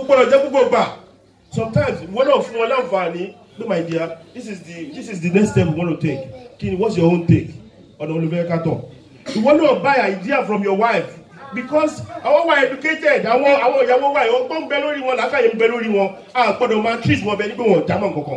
gbọ́dọ̀ jẹ́ gbogbo gbà sometimes wọ́n náà fún wọn láǹfààní pé my dear this is the this is the next step we want to take kí ni what's your own take ọ̀nà olùfẹ́ ká tọ̀ ìwọ náà buy idea from your wife because àwọn wà educated àwọn àwọn ìyàwó wa ọgbọ́n ń bẹ lórí wọn làákàyè ń bẹ lórí wọn a gbọ́dọ̀ máa treat wọn bẹ nígbà wọn ò jámọ́ nǹkankan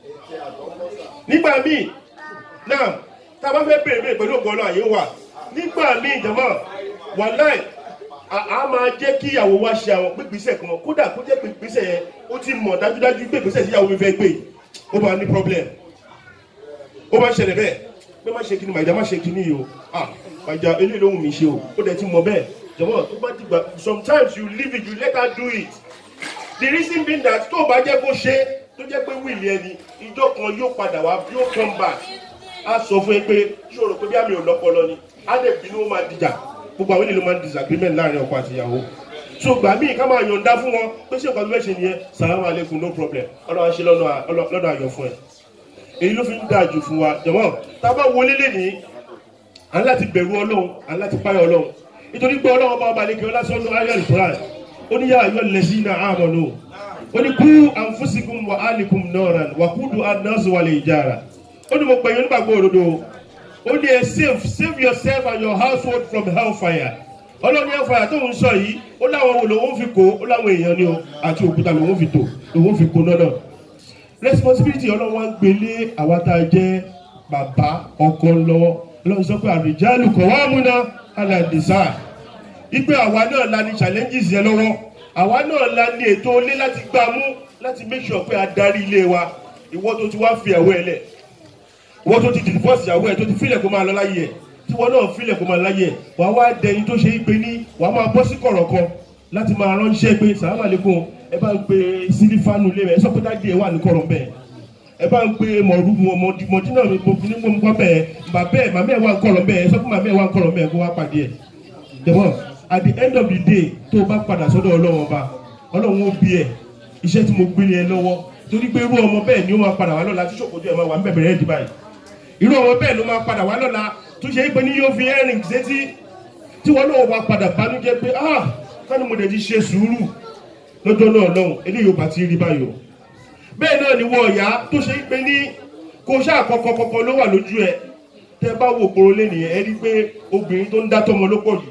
nígbà míì náà tá a bá fẹ́ bèrè bèrè pẹ̀lú ògbọ́n náà àyè wà nígbà míì jọ̀mọ́ wàláì a a máa jẹ́ kí ìyàwó wa ṣe àwọn pípísẹ̀ kan kódà kó jẹ́ pípísẹ̀ yẹn ó ti mọ̀ dájúdájú pé ìpísẹ̀ tí ìyàwó mi fẹ́ gbé ó máa ní problem ó máa ń ṣẹlẹ̀ bẹ́ẹ̀ pé má ṣe kíni màìjà má ṣe kíni yìí o ah màìjà eléyìí ló wù mí ṣe o ó dẹ̀ ti mọ̀ bẹ́ẹ̀ jọ̀mọ́ tó bá ti gbà sometimes you leave it you let her do it the reason being that tó o bá jẹ́ kó ṣe tó jẹ́ pé wíìlì ẹni ìjọ kan yóò padà wá yóò come back á sọ fún ẹ pé ṣé o rò pé bí àmì ò lọ́pọlọ ni á dẹ̀ bínú ó máa dìjà gbogbo àwọn ènìyàn máa ń disagreement láàrin ọkọ àti ìyàwó so gbà míì ká máa yọ̀ǹda fún wọn pé ṣé nǹkan tó fẹ́ ṣe nìyẹn salamu aleykum no problem ọlọ́run á ṣe lọ́nà àyọ̀ fún ẹ èyí ló fi ń dáa jù fún wa jọ̀mọ́ tá a bá wọlé lẹ́nìí à ń láti bẹ̀rù ọlọ́run à ń láti páyọ̀ ọlọ́run nítorí pé ọlọ́run bá ọba àlekè ọlásọ́nù ayé àlùkùrán ó ní yá ayọ́ lẹ́sí náà àmọ́nù ó ní kú ànfúsìkùn wà áàlìkùn nọ́ọ̀ràn wà kúdù àdánsù wà lè jára ó ní mo pè yín nígbàgbọ́ òdodo ó ní ẹ save save yourself and your household from hellfire ọlọ́run hellfire tó ń sọ yìí ó láwọn wo lòun fi kó ó láwọn èèyàn ni o àti òkúta lòun fi tò lòun fi kó náà responsibility ọlọ́run wa ń gbélé àwa tá a jẹ́ bàbá ọkọ lọ́wọ́ ọlọ́run sọ pé àrìjálù kọ̀ wá múná alàdìsá ipe àwa náà la ní challenges yẹn lọ́wọ́ àwa náà la ní ètò ilé láti gbà mú láti make sure pé a darí ilé wa ìwọ tó ti wá fi ẹ̀wọ́ ẹ lẹ̀ ìwọ tó ti divorce ìyàwó ẹ tó ti filẹ̀ kó máa lọ láyé ẹ tí wọn náà filẹ̀ kó máa láyé ẹ wàá wá dẹni tó ṣe é pé ní wàá máa bọ́ sí kọ̀rọ̀ kan láti máa ránṣẹ́ pé sàlámù àlékún ẹ bá ń pe sílífánù lé ẹ sọ pé dájú ẹ wà ní kọ̀rọ̀ bẹ́ẹ̀ ẹ bá ń pe mọ̀rú mọ̀dínà mi mo fi ní gbọ́n bẹ́ẹ̀ bàbá ẹ màmá ẹ wà ń kọ̀rọ̀ bẹ́ẹ̀ ẹ sọ pé màmá ẹ wà ń kọ̀rọ̀ bẹ́ẹ̀ kó wá pàdé ẹ tẹ̀wọ́n at the end of the day tó o bá padà sọ́dọ̀ ọlọ́run ọba ọlọ́run ó bí ẹ iṣẹ́ tí mo gbé ní ẹ lọ́wọ́ torí pé irú ọmọ bẹ́ẹ̀ ni ó máa padà wá lọ́la tí ṣòkòtò ẹ̀ máa wà ń bẹ̀bẹ̀rẹ̀ ẹ̀dì báyìí irú ọmọ bẹ́ẹ̀ ló máa padà wá lọ́la tó ṣe é pé ní yóò fi ẹ̀rìn sétí tí wọn náà wá padà bánújẹ́ pé ah kánú mo dẹ̀ ti ṣe sùúrù lọ́jọ́ náà lọ́hùn eléyìí ò bá ti rí báyìí o bẹ́ẹ̀ náà ni wọ́n ọ̀yá tó ṣe é pé ní kó ṣáà kọ́kọ́ kọ́kọ́ ló wà lójú ẹ tẹ́ bá wò poro lẹ́nìyẹn ẹ rí pé obìnrin tó ń dá tọmọ ló pọ̀ jù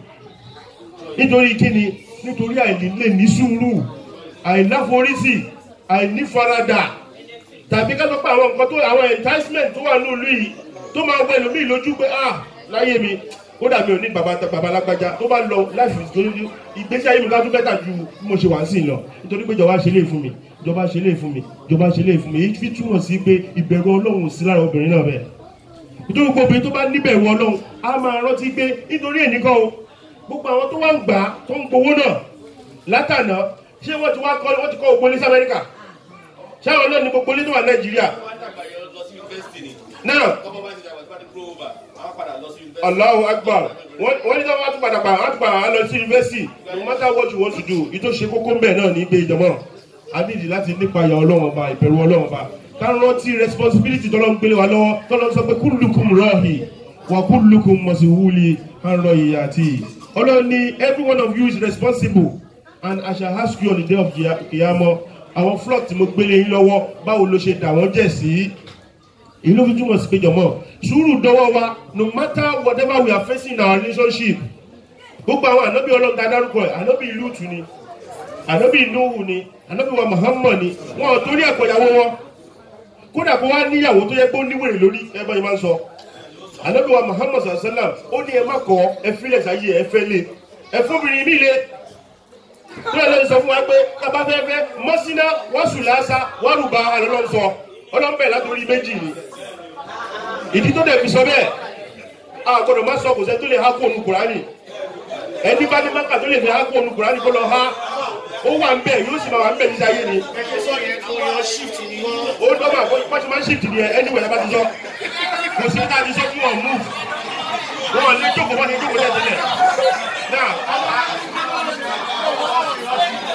nítorí kíni nítorí àìlè ní sùúrù àìláforísì àìnífaradà tàbí ká sọ pé àwọn nǹkan tó àwọn enticement tó wà ní ìlú yìí tó máa wọ ẹlòmíì lójú pé ah láyé mi ó dàbí òní bàbá bàbá alágbájá tó bá lọ láìfi ìtòlójú ìgbésí ayé mi ká tún bẹ́tà ju bí mo ṣe wà sí lọ nítorí pé ìjọba ṣe lè fún mi ìjọba ṣe lè fún mi ìjọba ṣe lè fún mi èyí fi túmọ̀ sí pé ìbẹ̀rù ọlọ́run sí lára obìnrin náà bẹ́ẹ̀ nítorí gbogbo obìnrin tó bá níbẹ̀rù ọlọ́run á máa rántí pé nítorí ènìkan o gbogbo àwọn tó wá ń gbà á tó ń gbowó náà látànà ṣé wọ́n ti wá kọ́ wọ́n ti kọ́ ògbó ní Amẹ́ríkà ṣé àwọn náà ní gbogbo ilé tó wà Nàìjíríà náà Allahu Akbar wọ́n ní tí wọ́n tún padà pa wọ́n tún padà wá lọ sí yunifásitì no matter what you want to do ìtò ṣe kókó ń bẹ̀ náà ní pé ìjọmọ́ a nídìí láti nípa ìyà Ọlọ́run ọba ìbẹ̀rù Ọlọ́run ọba ká rántí responsibility tọ́lọ́ ń gbélé wa lọ́wọ́ tọ́lọ́ sọ pé kullukum rahi wa kullukum mas'uli an ra'iyati Ọlọ́run ní every one of you is responsible and I shall ask you on the day of Qiyamah àwọn flock tí mo gbélé yín lọ́wọ́ báwo ló ṣe dà wọ́n jẹ̀ sí ìlú fi túmọ̀ sí péjọ mọ́ sùúrù dọ́wọ́ wa no matter whatever we are facing in our relationship gbogbo àwọn ànábì ọlọ́gá dárúkọ ẹ̀ ànábì lùtù ni ànábì nuhu ni ànábì wa muhammad ni wọn ò torí ẹ̀kọ́ ìyàwó wọn kódà kó wá níyàwó tó yẹ pé ó níwèrè lórí ẹ bá yẹn máa ń sọ ànábì wa muhammad sallam ó ní ẹ má kọ ẹ fílẹ̀ sáyé ẹ fẹ́ lé ẹ fúnbìnrin mi lé tó yẹ lórí sọ fún wa pé kábà fẹ́ fẹ́ mọ́sínà wàsùlásà wàrùbá àlọ́lọ́ sọ ọlọ́mbẹ̀ látòrí méjì ni ìdí tó dẹ̀ fi sọ bẹ́ẹ̀ a gbọ́dọ̀ má sọ kò sẹ́ tó lè há kóònù kùránì ẹni bá ní máka tó lè fi há kóònù kùránì kó lọ há ó wà ń bẹ̀ yóò sì máa wà ń bẹ̀ níta yé ni. ó dọ́gba bó ti máa ń shift ni ẹ ẹni wẹ̀lẹ́ bá ti sọ kò sí ká ti sọ fún wọn move wọn lè jókòó wọn lè jókòó tẹ̀tẹ̀lẹ̀ náà.